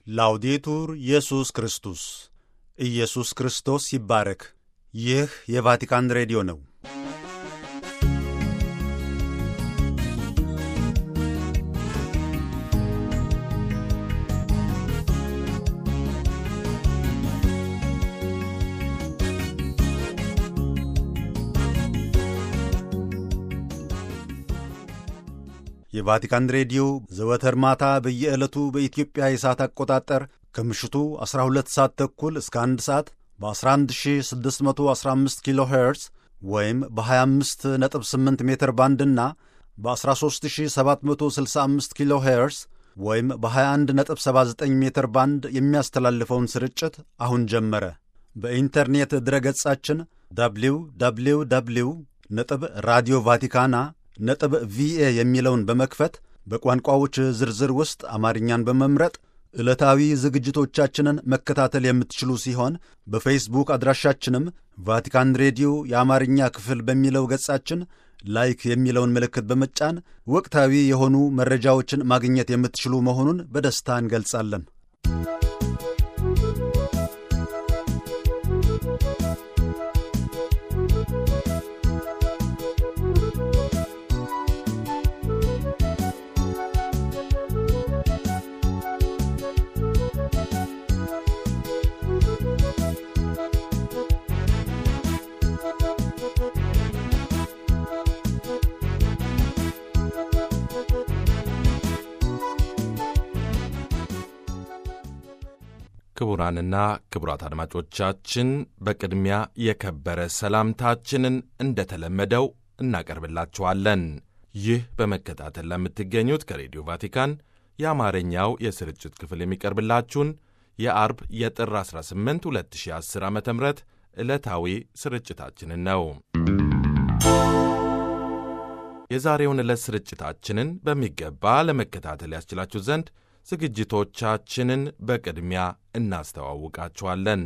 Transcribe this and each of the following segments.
ላውዴቱር ኢየሱስ ክርስቶስ ኢየሱስ ክርስቶስ ይባረክ። ይህ የቫቲካን ሬዲዮ ነው። የቫቲካን ሬዲዮ ዘወትር ማታ በየዕለቱ በኢትዮጵያ የሰዓት አቆጣጠር ከምሽቱ 12 ሰዓት ተኩል እስከ 1 ሰዓት በ11615 ኪሎ ሄርዝ ወይም በ258 ሜትር ባንድና በ13765 ኪሎ ሄርዝ ወይም በ2179 ሜትር ባንድ የሚያስተላልፈውን ስርጭት አሁን ጀመረ። በኢንተርኔት ድረገጻችን ደብሊው ደብሊው ደብሊው ነጥብ ራዲዮ ቫቲካና ነጥብ ቪኤ የሚለውን በመክፈት በቋንቋዎች ዝርዝር ውስጥ አማርኛን በመምረጥ ዕለታዊ ዝግጅቶቻችንን መከታተል የምትችሉ ሲሆን በፌስቡክ አድራሻችንም ቫቲካን ሬዲዮ የአማርኛ ክፍል በሚለው ገጻችን ላይክ የሚለውን ምልክት በመጫን ወቅታዊ የሆኑ መረጃዎችን ማግኘት የምትችሉ መሆኑን በደስታ እንገልጻለን። ክቡራንና ክቡራት አድማጮቻችን በቅድሚያ የከበረ ሰላምታችንን እንደተለመደው እናቀርብላችኋለን። ይህ በመከታተል ለምትገኙት ከሬዲዮ ቫቲካን የአማርኛው የስርጭት ክፍል የሚቀርብላችሁን የአርብ የጥር 18 2010 ዓ ም ዕለታዊ ስርጭታችንን ነው። የዛሬውን ዕለት ስርጭታችንን በሚገባ ለመከታተል ያስችላችሁ ዘንድ ዝግጅቶቻችንን በቅድሚያ እናስተዋውቃችኋለን።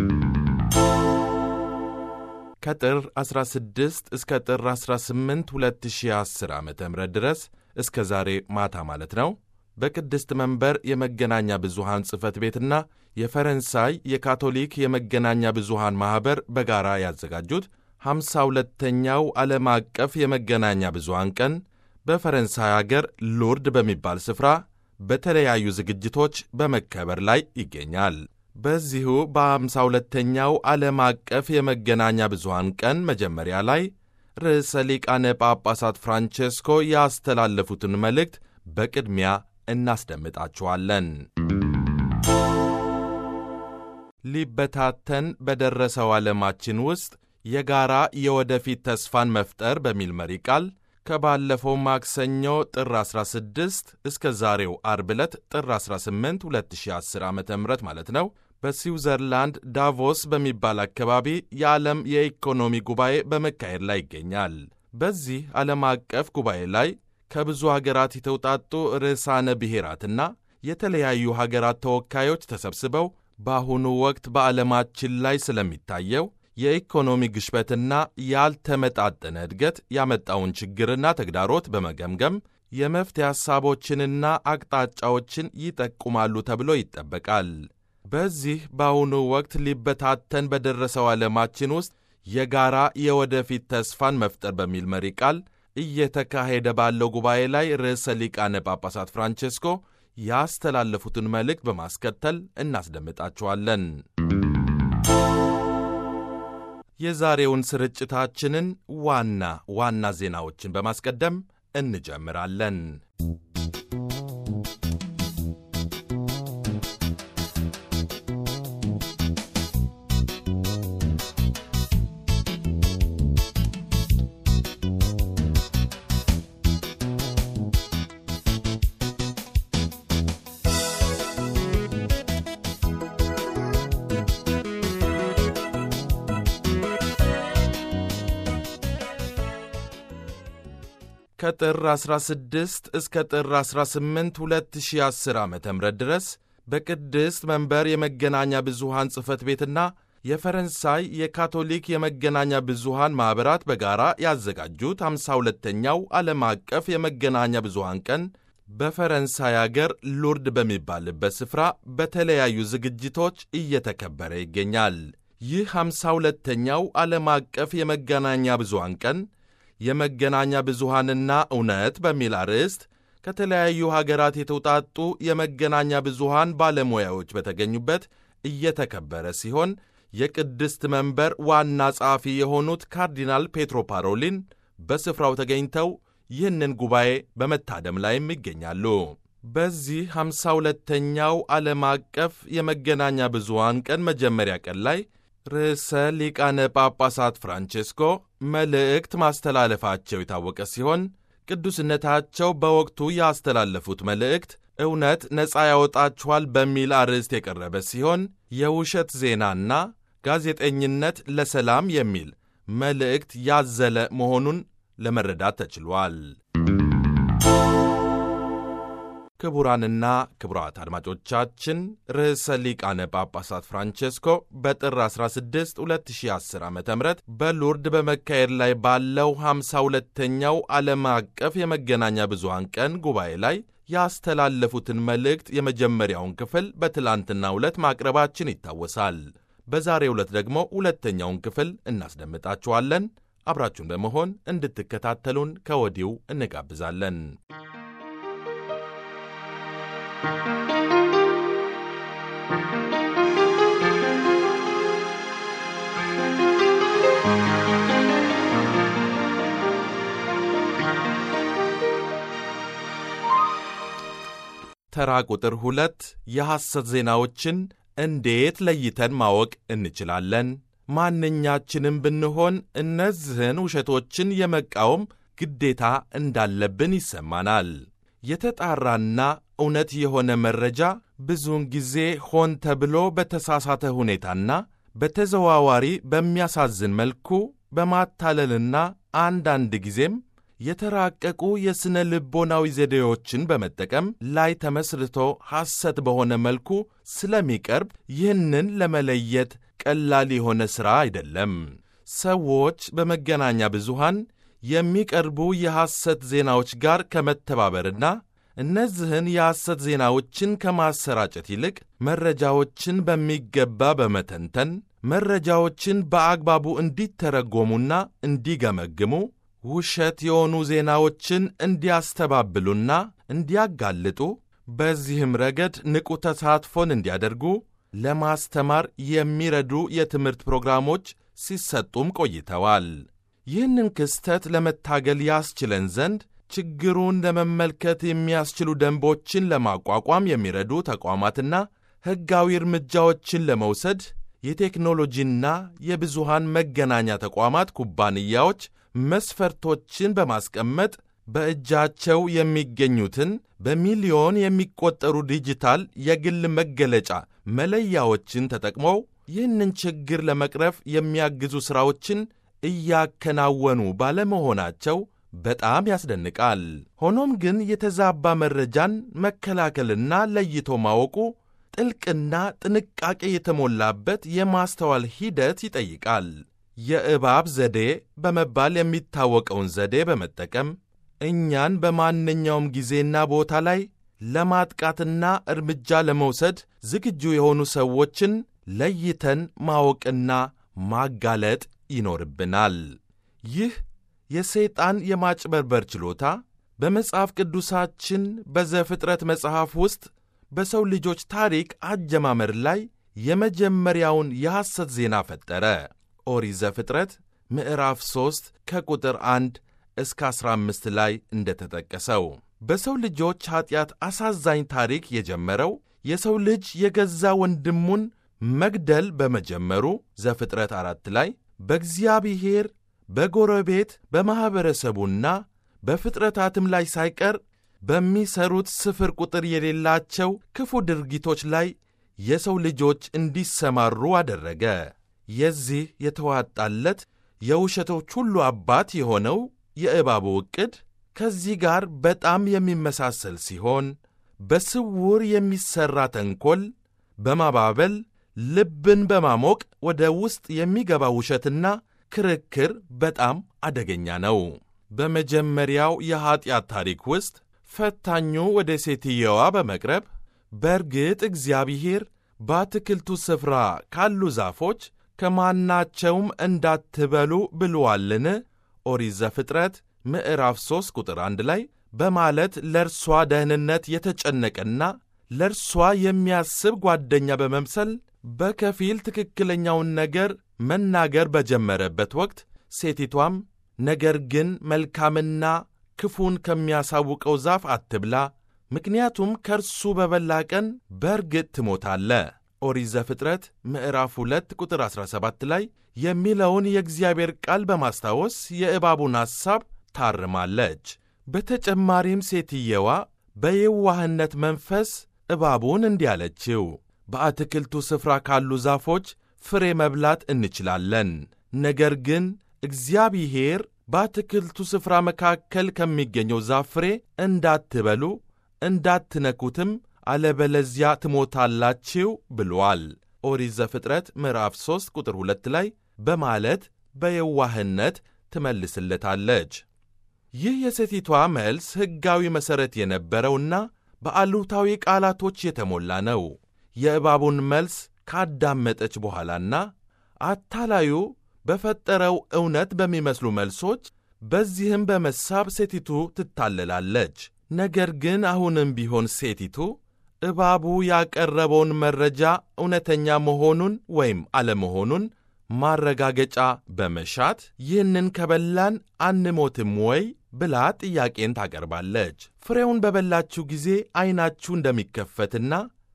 ከጥር 16 እስከ ጥር 18 2010 ዓ ም ድረስ እስከ ዛሬ ማታ ማለት ነው በቅድስት መንበር የመገናኛ ብዙሃን ጽሕፈት ቤትና የፈረንሳይ የካቶሊክ የመገናኛ ብዙሃን ማኅበር በጋራ ያዘጋጁት 52ተኛው ዓለም አቀፍ የመገናኛ ብዙሃን ቀን በፈረንሳይ አገር ሎርድ በሚባል ስፍራ በተለያዩ ዝግጅቶች በመከበር ላይ ይገኛል። በዚሁ በአምሳ ሁለተኛው ዓለም አቀፍ የመገናኛ ብዙሃን ቀን መጀመሪያ ላይ ርዕሰ ሊቃነ ጳጳሳት ፍራንቼስኮ ያስተላለፉትን መልእክት በቅድሚያ እናስደምጣችኋለን። ሊበታተን በደረሰው ዓለማችን ውስጥ የጋራ የወደፊት ተስፋን መፍጠር በሚል መሪ ቃል ከባለፈው ማክሰኞ ጥር 16 እስከ ዛሬው አርብ ዕለት ጥር 18 2010 ዓ ም ማለት ነው በስዊዘርላንድ ዳቮስ በሚባል አካባቢ የዓለም የኢኮኖሚ ጉባኤ በመካሄድ ላይ ይገኛል። በዚህ ዓለም አቀፍ ጉባኤ ላይ ከብዙ ሀገራት የተውጣጡ ርዕሳነ ብሔራትና የተለያዩ ሀገራት ተወካዮች ተሰብስበው በአሁኑ ወቅት በዓለማችን ላይ ስለሚታየው የኢኮኖሚ ግሽበትና ያልተመጣጠነ እድገት ያመጣውን ችግርና ተግዳሮት በመገምገም የመፍትሄ ሐሳቦችንና አቅጣጫዎችን ይጠቁማሉ ተብሎ ይጠበቃል። በዚህ በአሁኑ ወቅት ሊበታተን በደረሰው ዓለማችን ውስጥ የጋራ የወደፊት ተስፋን መፍጠር በሚል መሪ ቃል እየተካሄደ ባለው ጉባኤ ላይ ርዕሰ ሊቃነ ጳጳሳት ፍራንቼስኮ ያስተላለፉትን መልእክት በማስከተል እናስደምጣችኋለን። የዛሬውን ስርጭታችንን ዋና ዋና ዜናዎችን በማስቀደም እንጀምራለን። ከጥር 16 እስከ ጥር 18 2010 ዓ ም ድረስ በቅድስት መንበር የመገናኛ ብዙሃን ጽሕፈት ቤትና የፈረንሳይ የካቶሊክ የመገናኛ ብዙሃን ማኅበራት በጋራ ያዘጋጁት 52ኛው ዓለም አቀፍ የመገናኛ ብዙሃን ቀን በፈረንሳይ አገር ሉርድ በሚባልበት ስፍራ በተለያዩ ዝግጅቶች እየተከበረ ይገኛል። ይህ ሃምሳ ሁለተኛው ዓለም አቀፍ የመገናኛ ብዙሃን ቀን የመገናኛ ብዙሃንና እውነት በሚል አርዕስት ከተለያዩ ሀገራት የተውጣጡ የመገናኛ ብዙሃን ባለሙያዎች በተገኙበት እየተከበረ ሲሆን የቅድስት መንበር ዋና ጸሐፊ የሆኑት ካርዲናል ፔትሮ ፓሮሊን በስፍራው ተገኝተው ይህንን ጉባኤ በመታደም ላይም ይገኛሉ። በዚህ ሃምሳ ሁለተኛው ዓለም አቀፍ የመገናኛ ብዙሃን ቀን መጀመሪያ ቀን ላይ ርዕሰ ሊቃነ ጳጳሳት ፍራንቼስኮ መልእክት ማስተላለፋቸው የታወቀ ሲሆን ቅዱስነታቸው በወቅቱ ያስተላለፉት መልእክት እውነት ነፃ ያወጣችኋል በሚል አርዕስት የቀረበ ሲሆን የውሸት ዜናና ጋዜጠኝነት ለሰላም የሚል መልእክት ያዘለ መሆኑን ለመረዳት ተችሏል። ክቡራንና ክቡራት አድማጮቻችን ርዕሰ ሊቃነ ጳጳሳት ፍራንቼስኮ በጥር 16 2010 ዓ ም በሉርድ በመካሄድ ላይ ባለው 52ኛው ዓለም አቀፍ የመገናኛ ብዙሃን ቀን ጉባኤ ላይ ያስተላለፉትን መልእክት የመጀመሪያውን ክፍል በትላንትናው ዕለት ማቅረባችን ይታወሳል። በዛሬው ዕለት ደግሞ ሁለተኛውን ክፍል እናስደምጣችኋለን። አብራችሁን በመሆን እንድትከታተሉን ከወዲሁ እንጋብዛለን። ተራ ቁጥር ሁለት የሐሰት ዜናዎችን እንዴት ለይተን ማወቅ እንችላለን? ማንኛችንም ብንሆን እነዚህን ውሸቶችን የመቃወም ግዴታ እንዳለብን ይሰማናል። የተጣራና እውነት የሆነ መረጃ ብዙውን ጊዜ ሆን ተብሎ በተሳሳተ ሁኔታና በተዘዋዋሪ በሚያሳዝን መልኩ በማታለልና አንዳንድ ጊዜም የተራቀቁ የሥነ ልቦናዊ ዘዴዎችን በመጠቀም ላይ ተመስርቶ ሐሰት በሆነ መልኩ ስለሚቀርብ ይህንን ለመለየት ቀላል የሆነ ሥራ አይደለም። ሰዎች በመገናኛ ብዙሃን የሚቀርቡ የሐሰት ዜናዎች ጋር ከመተባበርና እነዚህን የሐሰት ዜናዎችን ከማሰራጨት ይልቅ መረጃዎችን በሚገባ በመተንተን መረጃዎችን በአግባቡ እንዲተረጎሙና እንዲገመግሙ ውሸት የሆኑ ዜናዎችን እንዲያስተባብሉና እንዲያጋልጡ በዚህም ረገድ ንቁ ተሳትፎን እንዲያደርጉ ለማስተማር የሚረዱ የትምህርት ፕሮግራሞች ሲሰጡም ቆይተዋል። ይህንን ክስተት ለመታገል ያስችለን ዘንድ ችግሩን ለመመልከት የሚያስችሉ ደንቦችን ለማቋቋም የሚረዱ ተቋማትና ሕጋዊ እርምጃዎችን ለመውሰድ የቴክኖሎጂና የብዙሃን መገናኛ ተቋማት ኩባንያዎች መስፈርቶችን በማስቀመጥ በእጃቸው የሚገኙትን በሚሊዮን የሚቆጠሩ ዲጂታል የግል መገለጫ መለያዎችን ተጠቅመው ይህንን ችግር ለመቅረፍ የሚያግዙ ሥራዎችን እያከናወኑ ባለመሆናቸው በጣም ያስደንቃል። ሆኖም ግን የተዛባ መረጃን መከላከልና ለይቶ ማወቁ ጥልቅና ጥንቃቄ የተሞላበት የማስተዋል ሂደት ይጠይቃል። የእባብ ዘዴ በመባል የሚታወቀውን ዘዴ በመጠቀም እኛን በማንኛውም ጊዜና ቦታ ላይ ለማጥቃትና እርምጃ ለመውሰድ ዝግጁ የሆኑ ሰዎችን ለይተን ማወቅና ማጋለጥ ይኖርብናል። ይህ የሰይጣን የማጭበርበር ችሎታ በመጽሐፍ ቅዱሳችን በዘፍጥረት መጽሐፍ ውስጥ በሰው ልጆች ታሪክ አጀማመር ላይ የመጀመሪያውን የሐሰት ዜና ፈጠረ። ኦሪት ዘፍጥረት ምዕራፍ 3 ከቁጥር 1 እስከ 15 ላይ እንደተጠቀሰው በሰው ልጆች ኀጢአት አሳዛኝ ታሪክ የጀመረው የሰው ልጅ የገዛ ወንድሙን መግደል በመጀመሩ ዘፍጥረት አራት ላይ በእግዚአብሔር በጎረቤት በማኅበረሰቡና በፍጥረታትም ላይ ሳይቀር በሚሰሩት ስፍር ቁጥር የሌላቸው ክፉ ድርጊቶች ላይ የሰው ልጆች እንዲሰማሩ አደረገ። የዚህ የተዋጣለት የውሸቶች ሁሉ አባት የሆነው የእባቡ ዕቅድ ከዚህ ጋር በጣም የሚመሳሰል ሲሆን በስውር የሚሠራ ተንኰል በማባበል ልብን በማሞቅ ወደ ውስጥ የሚገባ ውሸትና ክርክር በጣም አደገኛ ነው። በመጀመሪያው የኀጢአት ታሪክ ውስጥ ፈታኙ ወደ ሴትየዋ በመቅረብ በእርግጥ እግዚአብሔር በአትክልቱ ስፍራ ካሉ ዛፎች ከማናቸውም እንዳትበሉ ብሎአልን? ኦሪት ዘፍጥረት ምዕራፍ 3 ቁጥር 1 ላይ በማለት ለእርሷ ደህንነት የተጨነቀና ለእርሷ የሚያስብ ጓደኛ በመምሰል በከፊል ትክክለኛውን ነገር መናገር በጀመረበት ወቅት ሴቲቷም ነገር ግን መልካምና ክፉን ከሚያሳውቀው ዛፍ አትብላ፣ ምክንያቱም ከእርሱ በበላ ቀን በእርግጥ ትሞታለ ኦሪት ዘፍጥረት ምዕራፍ 2 ቁጥር 17 ላይ የሚለውን የእግዚአብሔር ቃል በማስታወስ የእባቡን ሐሳብ ታርማለች። በተጨማሪም ሴትየዋ በየዋህነት መንፈስ እባቡን እንዲህ አለችው፣ በአትክልቱ ስፍራ ካሉ ዛፎች ፍሬ መብላት እንችላለን፣ ነገር ግን እግዚአብሔር በአትክልቱ ስፍራ መካከል ከሚገኘው ዛፍ ፍሬ እንዳትበሉ እንዳትነኩትም አለበለዚያ ትሞታላችሁ ብሏል። ኦሪት ዘፍጥረት ምዕራፍ 3 ቁጥር 2 ላይ በማለት በየዋህነት ትመልስለታለች። ይህ የሴቲቷ መልስ ሕጋዊ መሠረት የነበረውና በአሉታዊ ቃላቶች የተሞላ ነው። የእባቡን መልስ ካዳመጠች በኋላና አታላዩ በፈጠረው እውነት በሚመስሉ መልሶች በዚህም በመሳብ ሴቲቱ ትታለላለች። ነገር ግን አሁንም ቢሆን ሴቲቱ እባቡ ያቀረበውን መረጃ እውነተኛ መሆኑን ወይም አለመሆኑን ማረጋገጫ በመሻት ይህንን ከበላን አንሞትም ወይ ብላ ጥያቄን ታቀርባለች። ፍሬውን በበላችሁ ጊዜ ዐይናችሁ እንደሚከፈትና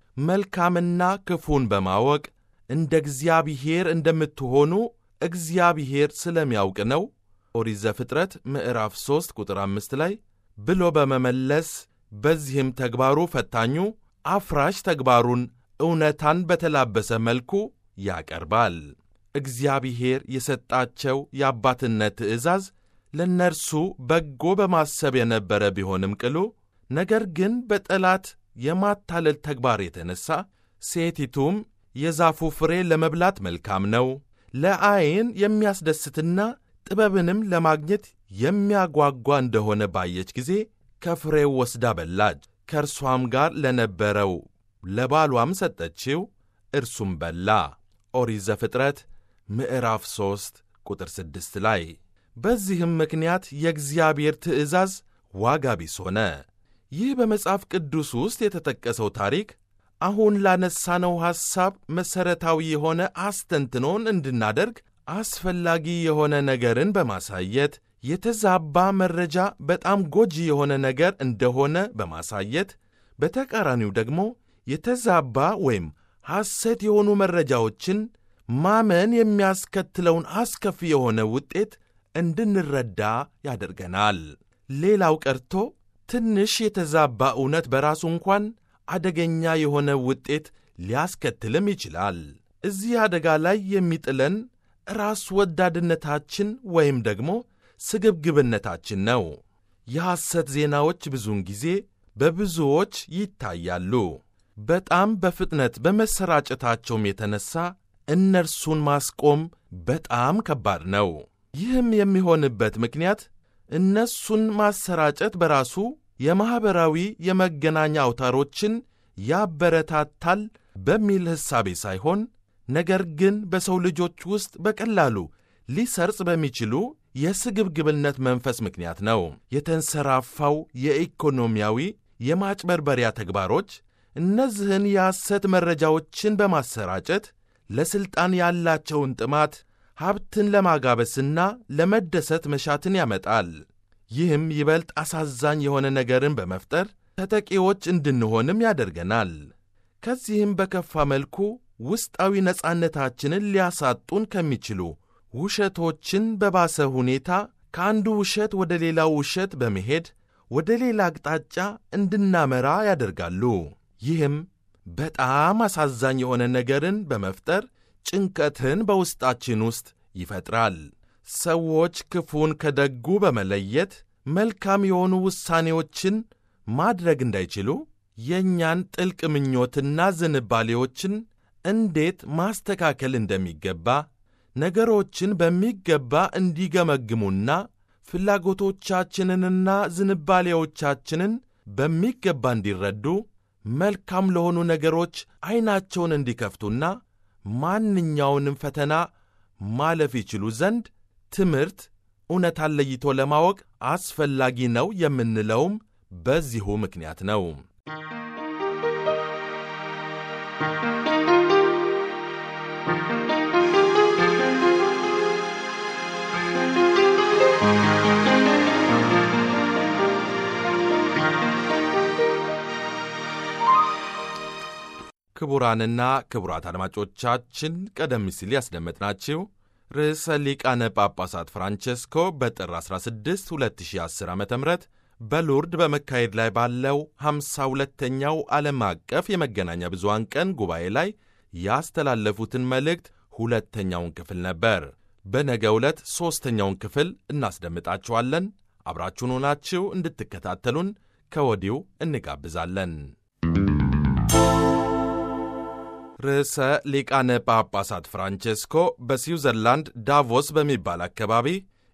መልካምና ክፉን በማወቅ እንደ እግዚአብሔር እንደምትሆኑ እግዚአብሔር ስለሚያውቅ ነው ኦሪት ዘፍጥረት ምዕራፍ 3 ቁጥር 5 ላይ ብሎ በመመለስ በዚህም ተግባሩ ፈታኙ አፍራሽ ተግባሩን እውነታን በተላበሰ መልኩ ያቀርባል። እግዚአብሔር የሰጣቸው የአባትነት ትእዛዝ ለእነርሱ በጎ በማሰብ የነበረ ቢሆንም ቅሉ ነገር ግን በጠላት የማታለል ተግባር የተነሣ ሴቲቱም የዛፉ ፍሬ ለመብላት መልካም ነው፣ ለዐይን የሚያስደስትና ጥበብንም ለማግኘት የሚያጓጓ እንደሆነ ባየች ጊዜ ከፍሬው ወስዳ በላች። ከእርሷም ጋር ለነበረው ለባሏም ሰጠችው፣ እርሱም በላ። ኦሪት ዘፍጥረት ምዕራፍ 3 ቁጥር 6 ላይ። በዚህም ምክንያት የእግዚአብሔር ትእዛዝ ዋጋ ቢስ ሆነ። ይህ በመጽሐፍ ቅዱስ ውስጥ የተጠቀሰው ታሪክ አሁን ላነሳነው ሐሳብ መሠረታዊ የሆነ አስተንትኖን እንድናደርግ አስፈላጊ የሆነ ነገርን በማሳየት የተዛባ መረጃ በጣም ጎጂ የሆነ ነገር እንደሆነ በማሳየት በተቃራኒው ደግሞ የተዛባ ወይም ሐሰት የሆኑ መረጃዎችን ማመን የሚያስከትለውን አስከፊ የሆነ ውጤት እንድንረዳ ያደርገናል። ሌላው ቀርቶ ትንሽ የተዛባ እውነት በራሱ እንኳን አደገኛ የሆነ ውጤት ሊያስከትልም ይችላል። እዚህ አደጋ ላይ የሚጥለን ራስ ወዳድነታችን ወይም ደግሞ ስግብግብነታችን ነው። የሐሰት ዜናዎች ብዙውን ጊዜ በብዙዎች ይታያሉ። በጣም በፍጥነት በመሰራጨታቸውም የተነሳ እነርሱን ማስቆም በጣም ከባድ ነው። ይህም የሚሆንበት ምክንያት እነሱን ማሰራጨት በራሱ የማኅበራዊ የመገናኛ አውታሮችን ያበረታታል በሚል ሕሳቤ ሳይሆን ነገር ግን በሰው ልጆች ውስጥ በቀላሉ ሊሰርጽ በሚችሉ የስግብግብነት መንፈስ ምክንያት ነው። የተንሰራፋው የኢኮኖሚያዊ የማጭበርበሪያ ተግባሮች እነዚህን የሐሰት መረጃዎችን በማሰራጨት ለሥልጣን ያላቸውን ጥማት ሀብትን ለማጋበስና ለመደሰት መሻትን ያመጣል። ይህም ይበልጥ አሳዛኝ የሆነ ነገርን በመፍጠር ተጠቂዎች እንድንሆንም ያደርገናል። ከዚህም በከፋ መልኩ ውስጣዊ ነጻነታችንን ሊያሳጡን ከሚችሉ ውሸቶችን በባሰ ሁኔታ ከአንዱ ውሸት ወደ ሌላው ውሸት በመሄድ ወደ ሌላ አቅጣጫ እንድናመራ ያደርጋሉ። ይህም በጣም አሳዛኝ የሆነ ነገርን በመፍጠር ጭንቀትን በውስጣችን ውስጥ ይፈጥራል። ሰዎች ክፉን ከደጉ በመለየት መልካም የሆኑ ውሳኔዎችን ማድረግ እንዳይችሉ የእኛን ጥልቅ ምኞትና ዝንባሌዎችን እንዴት ማስተካከል እንደሚገባ ነገሮችን በሚገባ እንዲገመግሙና ፍላጎቶቻችንንና ዝንባሌዎቻችንን በሚገባ እንዲረዱ መልካም ለሆኑ ነገሮች ዐይናቸውን እንዲከፍቱና ማንኛውንም ፈተና ማለፍ ይችሉ ዘንድ ትምህርት እውነታን ለይቶ ለማወቅ አስፈላጊ ነው የምንለውም በዚሁ ምክንያት ነው። ክቡራንና ክቡራት አድማጮቻችን ቀደም ሲል ያስደመጥናችሁ ርዕሰ ሊቃነ ጳጳሳት ፍራንቼስኮ በጥር 16 2010 ዓ ም በሉርድ በመካሄድ ላይ ባለው 52ተኛው ዓለም አቀፍ የመገናኛ ብዙሃን ቀን ጉባኤ ላይ ያስተላለፉትን መልእክት ሁለተኛውን ክፍል ነበር። በነገ ዕለት ሦስተኛውን ክፍል እናስደምጣችኋለን። አብራችሁን ሆናችሁ እንድትከታተሉን ከወዲሁ እንጋብዛለን። ርዕሰ ሊቃነ ጳጳሳት ፍራንቼስኮ በስዊዘርላንድ ዳቮስ በሚባል አካባቢ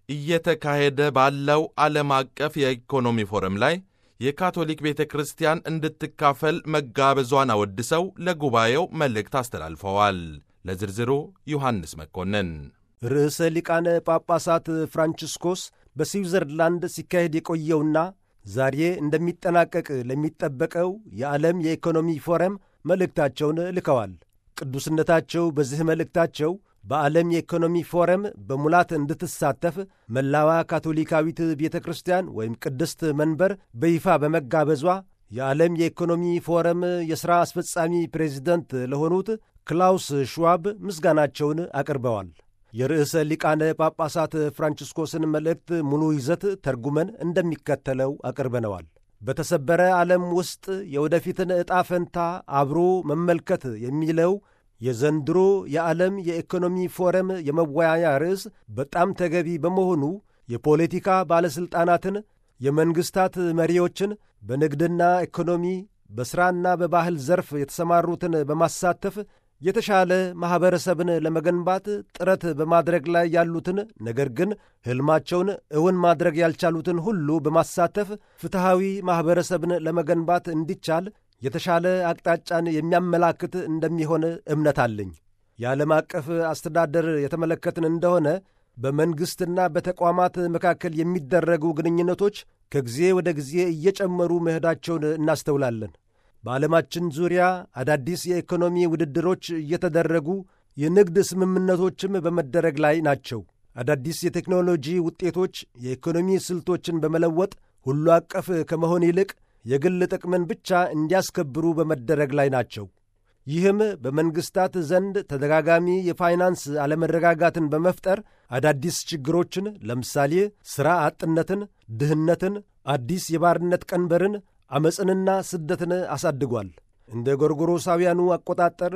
እየተካሄደ ባለው ዓለም አቀፍ የኢኮኖሚ ፎረም ላይ የካቶሊክ ቤተ ክርስቲያን እንድትካፈል መጋበዟን አወድሰው ለጉባኤው መልእክት አስተላልፈዋል። ለዝርዝሩ ዮሐንስ መኮንን። ርዕሰ ሊቃነ ጳጳሳት ፍራንቺስኮስ በስዊዘርላንድ ሲካሄድ የቆየውና ዛሬ እንደሚጠናቀቅ ለሚጠበቀው የዓለም የኢኮኖሚ ፎረም መልእክታቸውን ልከዋል። ቅዱስነታቸው በዚህ መልእክታቸው በዓለም የኢኮኖሚ ፎረም በሙላት እንድትሳተፍ መላዋ ካቶሊካዊት ቤተ ክርስቲያን ወይም ቅድስት መንበር በይፋ በመጋበዟ የዓለም የኢኮኖሚ ፎረም የሥራ አስፈጻሚ ፕሬዚደንት ለሆኑት ክላውስ ሽዋብ ምስጋናቸውን አቅርበዋል። የርዕሰ ሊቃነ ጳጳሳት ፍራንቺስኮስን መልእክት ሙሉ ይዘት ተርጉመን እንደሚከተለው አቅርበነዋል። በተሰበረ ዓለም ውስጥ የወደፊትን ዕጣ ፈንታ አብሮ መመልከት የሚለው የዘንድሮ የዓለም የኢኮኖሚ ፎረም የመወያያ ርዕስ በጣም ተገቢ በመሆኑ የፖለቲካ ባለሥልጣናትን፣ የመንግሥታት መሪዎችን፣ በንግድና ኢኮኖሚ በሥራና በባህል ዘርፍ የተሰማሩትን በማሳተፍ የተሻለ ማኅበረሰብን ለመገንባት ጥረት በማድረግ ላይ ያሉትን ነገር ግን ሕልማቸውን እውን ማድረግ ያልቻሉትን ሁሉ በማሳተፍ ፍትሐዊ ማኅበረሰብን ለመገንባት እንዲቻል የተሻለ አቅጣጫን የሚያመላክት እንደሚሆን እምነት አለኝ። የዓለም አቀፍ አስተዳደር የተመለከትን እንደሆነ በመንግሥትና በተቋማት መካከል የሚደረጉ ግንኙነቶች ከጊዜ ወደ ጊዜ እየጨመሩ መሄዳቸውን እናስተውላለን። በዓለማችን ዙሪያ አዳዲስ የኢኮኖሚ ውድድሮች እየተደረጉ የንግድ ስምምነቶችም በመደረግ ላይ ናቸው። አዳዲስ የቴክኖሎጂ ውጤቶች የኢኮኖሚ ስልቶችን በመለወጥ ሁሉ አቀፍ ከመሆን ይልቅ የግል ጥቅምን ብቻ እንዲያስከብሩ በመደረግ ላይ ናቸው። ይህም በመንግሥታት ዘንድ ተደጋጋሚ የፋይናንስ አለመረጋጋትን በመፍጠር አዳዲስ ችግሮችን ለምሳሌ ሥራ አጥነትን፣ ድህነትን፣ አዲስ የባርነት ቀንበርን ዓመፅንና ስደትን አሳድጓል። እንደ ጎርጎሮሳውያኑ አቆጣጠር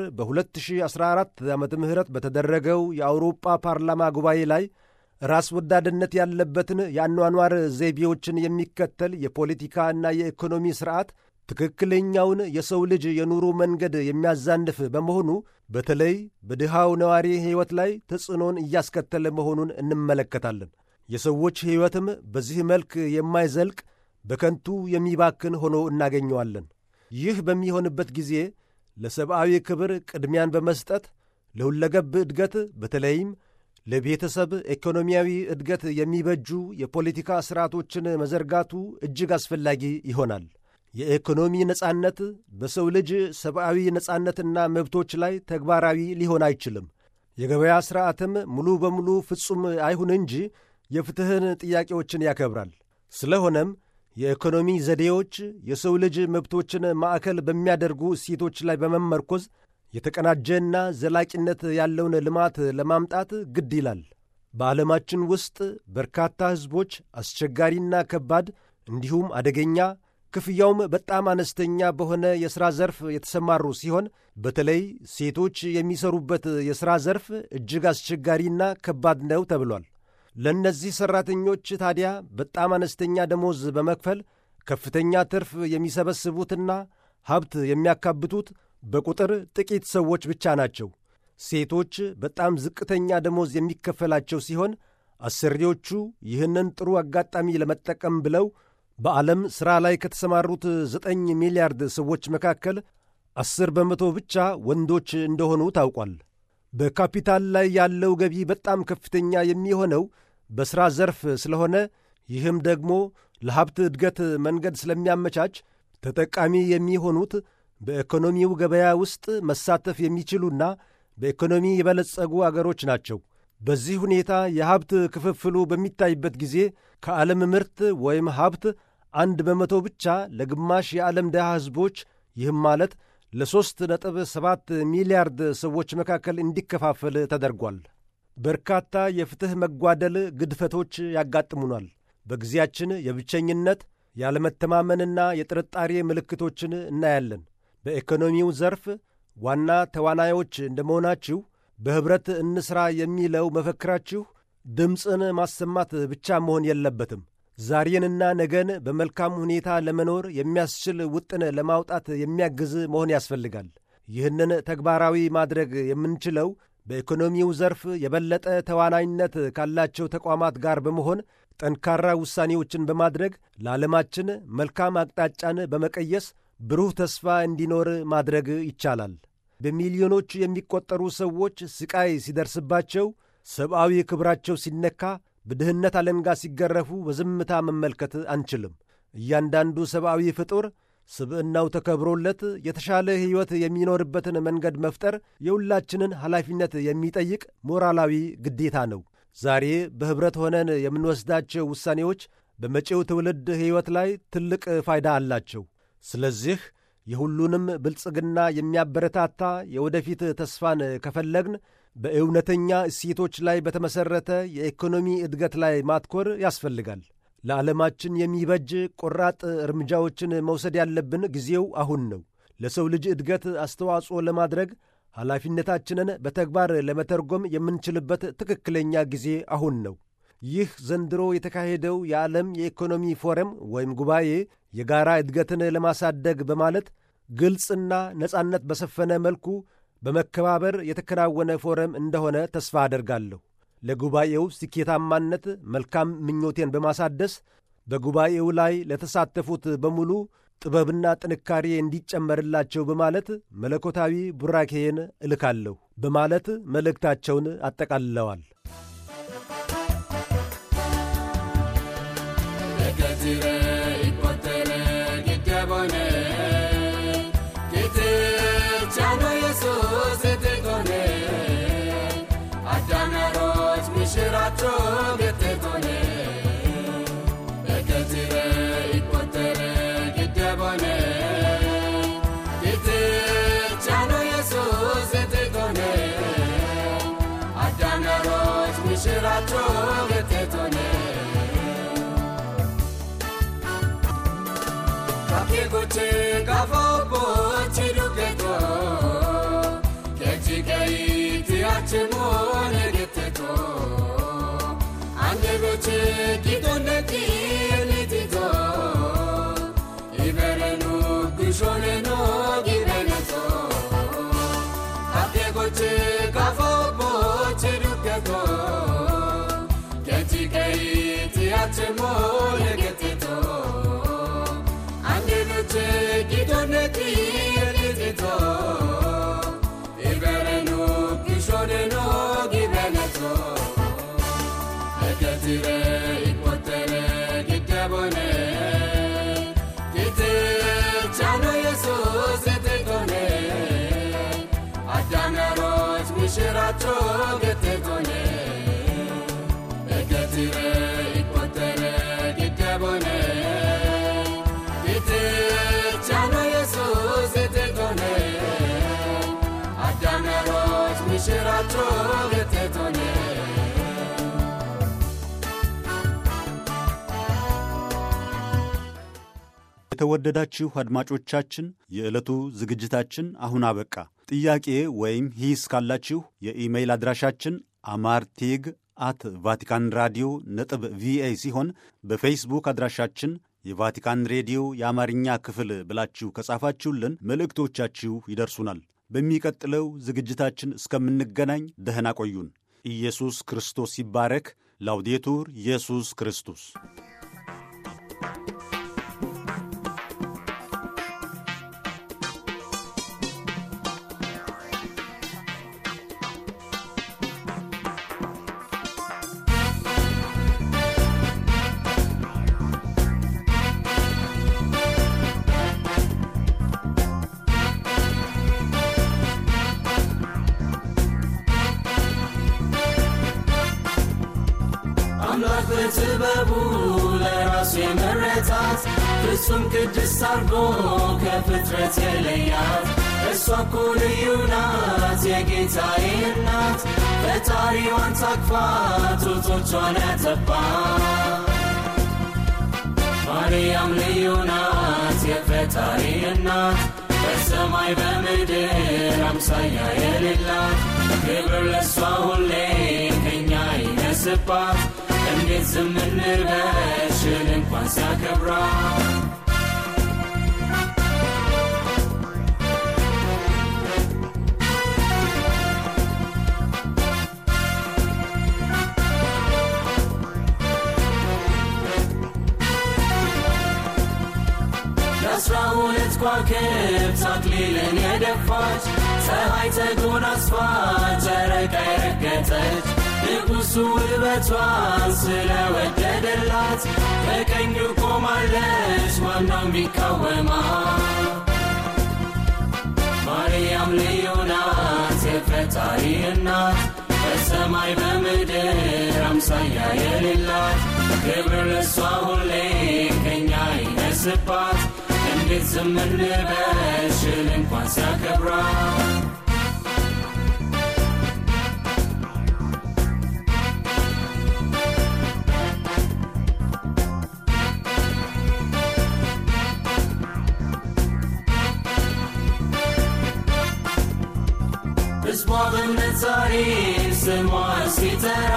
በ2014 ዓ ም በተደረገው የአውሮጳ ፓርላማ ጉባኤ ላይ ራስ ወዳድነት ያለበትን የአኗኗር ዘይቤዎችን የሚከተል የፖለቲካና የኢኮኖሚ ሥርዓት ትክክለኛውን የሰው ልጅ የኑሮ መንገድ የሚያዛንፍ በመሆኑ በተለይ በድሃው ነዋሪ ሕይወት ላይ ተጽዕኖን እያስከተለ መሆኑን እንመለከታለን። የሰዎች ሕይወትም በዚህ መልክ የማይዘልቅ በከንቱ የሚባክን ሆኖ እናገኘዋለን። ይህ በሚሆንበት ጊዜ ለሰብአዊ ክብር ቅድሚያን በመስጠት ለሁለገብ እድገት በተለይም ለቤተሰብ ኢኮኖሚያዊ እድገት የሚበጁ የፖለቲካ ሥርዓቶችን መዘርጋቱ እጅግ አስፈላጊ ይሆናል። የኢኮኖሚ ነጻነት በሰው ልጅ ሰብአዊ ነጻነትና መብቶች ላይ ተግባራዊ ሊሆን አይችልም። የገበያ ሥርዓትም ሙሉ በሙሉ ፍጹም አይሁን እንጂ የፍትሕን ጥያቄዎችን ያከብራል። ስለሆነም የኢኮኖሚ ዘዴዎች የሰው ልጅ መብቶችን ማዕከል በሚያደርጉ እሴቶች ላይ በመመርኮዝ የተቀናጀና ዘላቂነት ያለውን ልማት ለማምጣት ግድ ይላል። በዓለማችን ውስጥ በርካታ ሕዝቦች አስቸጋሪና ከባድ እንዲሁም አደገኛ ክፍያውም በጣም አነስተኛ በሆነ የሥራ ዘርፍ የተሰማሩ ሲሆን በተለይ ሴቶች የሚሰሩበት የሥራ ዘርፍ እጅግ አስቸጋሪና ከባድ ነው ተብሏል። ለእነዚህ ሠራተኞች ታዲያ በጣም አነስተኛ ደሞዝ በመክፈል ከፍተኛ ትርፍ የሚሰበስቡትና ሀብት የሚያካብቱት በቁጥር ጥቂት ሰዎች ብቻ ናቸው። ሴቶች በጣም ዝቅተኛ ደሞዝ የሚከፈላቸው ሲሆን አሰሪዎቹ ይህንን ጥሩ አጋጣሚ ለመጠቀም ብለው በዓለም ሥራ ላይ ከተሰማሩት ዘጠኝ ሚሊያርድ ሰዎች መካከል አስር በመቶ ብቻ ወንዶች እንደሆኑ ታውቋል። በካፒታል ላይ ያለው ገቢ በጣም ከፍተኛ የሚሆነው በሥራ ዘርፍ ስለሆነ ይህም ደግሞ ለሀብት እድገት መንገድ ስለሚያመቻች ተጠቃሚ የሚሆኑት በኢኮኖሚው ገበያ ውስጥ መሳተፍ የሚችሉና በኢኮኖሚ የበለጸጉ አገሮች ናቸው። በዚህ ሁኔታ የሀብት ክፍፍሉ በሚታይበት ጊዜ ከዓለም ምርት ወይም ሀብት አንድ በመቶ ብቻ ለግማሽ የዓለም ድሃ ሕዝቦች ይህም ማለት ለሦስት ነጥብ ሰባት ሚሊያርድ ሰዎች መካከል እንዲከፋፈል ተደርጓል። በርካታ የፍትሕ መጓደል ግድፈቶች ያጋጥሙናል። በጊዜያችን የብቸኝነት ያለመተማመንና የጥርጣሬ ምልክቶችን እናያለን። በኢኮኖሚው ዘርፍ ዋና ተዋናዮች እንደመሆናችሁ በኅብረት እንሥራ የሚለው መፈክራችሁ ድምፅን ማሰማት ብቻ መሆን የለበትም። ዛሬንና ነገን በመልካም ሁኔታ ለመኖር የሚያስችል ውጥን ለማውጣት የሚያግዝ መሆን ያስፈልጋል። ይህንን ተግባራዊ ማድረግ የምንችለው በኢኮኖሚው ዘርፍ የበለጠ ተዋናይነት ካላቸው ተቋማት ጋር በመሆን ጠንካራ ውሳኔዎችን በማድረግ ለዓለማችን መልካም አቅጣጫን በመቀየስ ብሩህ ተስፋ እንዲኖር ማድረግ ይቻላል። በሚሊዮኖች የሚቆጠሩ ሰዎች ስቃይ ሲደርስባቸው፣ ሰብአዊ ክብራቸው ሲነካ፣ በድህነት አለንጋ ሲገረፉ በዝምታ መመልከት አንችልም። እያንዳንዱ ሰብአዊ ፍጡር ስብዕናው ተከብሮለት የተሻለ ሕይወት የሚኖርበትን መንገድ መፍጠር የሁላችንን ኃላፊነት የሚጠይቅ ሞራላዊ ግዴታ ነው። ዛሬ በኅብረት ሆነን የምንወስዳቸው ውሳኔዎች በመጪው ትውልድ ሕይወት ላይ ትልቅ ፋይዳ አላቸው። ስለዚህ የሁሉንም ብልጽግና የሚያበረታታ የወደፊት ተስፋን ከፈለግን በእውነተኛ እሴቶች ላይ በተመሠረተ የኢኮኖሚ እድገት ላይ ማትኮር ያስፈልጋል። ለዓለማችን የሚበጅ ቆራጥ እርምጃዎችን መውሰድ ያለብን ጊዜው አሁን ነው። ለሰው ልጅ እድገት አስተዋጽኦ ለማድረግ ኃላፊነታችንን በተግባር ለመተርጎም የምንችልበት ትክክለኛ ጊዜ አሁን ነው። ይህ ዘንድሮ የተካሄደው የዓለም የኢኮኖሚ ፎረም ወይም ጉባኤ የጋራ እድገትን ለማሳደግ በማለት ግልጽና ነጻነት በሰፈነ መልኩ በመከባበር የተከናወነ ፎረም እንደሆነ ተስፋ አደርጋለሁ። ለጉባኤው ስኬታማነት መልካም ምኞቴን በማሳደስ በጉባኤው ላይ ለተሳተፉት በሙሉ ጥበብና ጥንካሬ እንዲጨመርላቸው በማለት መለኮታዊ ቡራኬን እልካለሁ በማለት መልእክታቸውን አጠቃልለዋል። Goche gafo bochi duketo kechi kei ti achemo negeteto ande goche kitonde ki elitito iberenu kushone no gibeneto Ate goche gafo bochi duketo kechi kei ti achemo negeteto Che kitone ti elitito Iberenu kishone no gibeneto Eketire ikpotere kitebone Kite chano Yesus etekone Adanaroch mishiracho getekone Eketire ikpotere kitebone ሽራቸው ገቴቶኔ የተወደዳችሁ አድማጮቻችን የዕለቱ ዝግጅታችን አሁን አበቃ። ጥያቄ ወይም ሂስ ካላችሁ የኢሜይል አድራሻችን አማርቴግ አት ቫቲካን ራዲዮ ነጥብ ቪኦኤ ሲሆን በፌስቡክ አድራሻችን የቫቲካን ሬዲዮ የአማርኛ ክፍል ብላችሁ ከጻፋችሁልን መልእክቶቻችሁ ይደርሱናል። በሚቀጥለው ዝግጅታችን እስከምንገናኝ ደህና ቆዩን። ኢየሱስ ክርስቶስ ይባረክ። ላውዴቱር ኢየሱስ ክርስቶስ በጥበቡ ለራሱ የመረጣት ፍጹም ቅድስት አርጎ ከፍጥረት የለያት እሷ እኮ ልዩ ናት የጌታዬ እናት ፈጣሪዋን ታቅፋ ጡቶቿን ያጠባት ማርያም ልዩ ናት የፈጣሪ እናት በሰማይ በምድር አምሳያ የሌላት ክብር ለእሷ ሁሌ ከኛ ይነስባት እንዴት ዝም እንበሽል እንኳን ሲያከብራት የአስራ ሁለት ከዋክብት አክሊልን የደፋች ፀሐይ ተጎናጽፋ ጨረቃ የረገጠች ንጉሡ ውበቷን ስለወደደላት በቀኙ ቆማለች ማነው የሚቃወማት ማርያም ልዩ ናት የፈጣሪ እናት በሰማይ በምድር አምሳያ የሌላት ክብር ለእሷ ሁሌ ከኛ ይነስባት እንዴት ዝም እንበሽል እንኳን ሲያከብራት ሕዝቧ በእምነት ዛሬ ስሟ ሲጠራ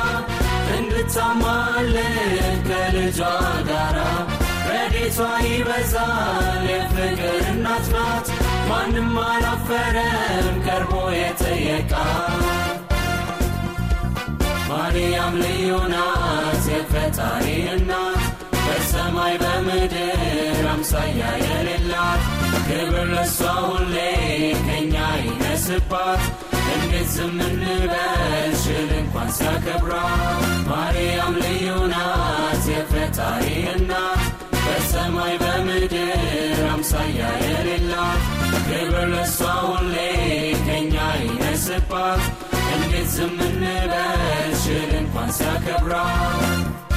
እንድታማልድ ከልጇ ጋራ ረዴቷ ይበዛል የፍቅር እናት ናት ማንም አላፈረም ቀርቦ የጠየቃት ማርያም ልዩ ናት የፈጣሪ እናት በሰማይ በምድር አምሳያ የሌላት ክብር ለእሷ ሁሌ ከኛ ይነስባት እንዴት ዝም እንበሽል እንኳን ሲያከብራት ማርያም ልዩ ናት የፈጣሪ እናት በሰማይ በምድር አምሳያ የሌላት ክብር ለእሷ ሁሌ ከኛ ይነስባት እንዴት ዝም እንበሽል እንኳን ሲያከብራት